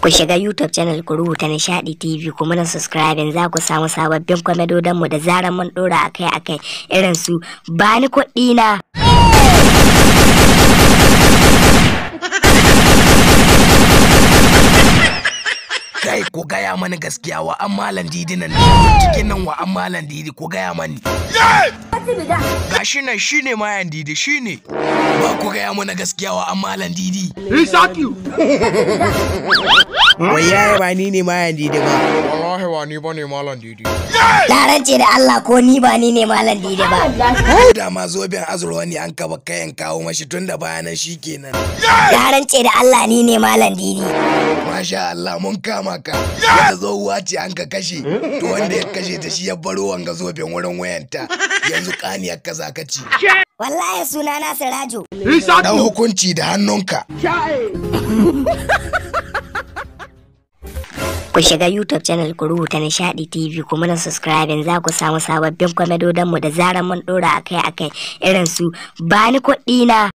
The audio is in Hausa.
Ku shiga YouTube channel ku rubuta Nishadi TV ku muna subscribing za ku samu sababbin kwamedodon mu da zarar mun dora akai-akai irin su bani kuɗi na. kai ku gaya mani gaskiya wa an malan didi nan cikin nan wa an malan didi ku gaya mani gashi nan shine mayan didi shine ba ku gaya mana gaskiya wa an malan didi Wai yaya ba ni ne mayan didi ba. wallahi wa ni bane malan didi Na rance da Allah ko ni ba ni ne malam Dide ba. da ma zoben azurwa ne an kaba kayan kawo mashi tun da bayanan shi kenan Na rance da Allah ni ne malam Didi. masha Allah mun kama ka wata tsohuwa ce an ka kashe to wanda ya kashe ta shi ya baro wanga zoben wurin wayanta yanzu kaniyar ka za ka ci Wallahi suna na Sirajo. dan hukunci da hannunka Ku shiga YouTube channel ku rubuta Nishadi TV ku muna subscribing za ku samu sababbin kwamedodon mu da zarar mun dora akai-akai irin su bani kuɗi na.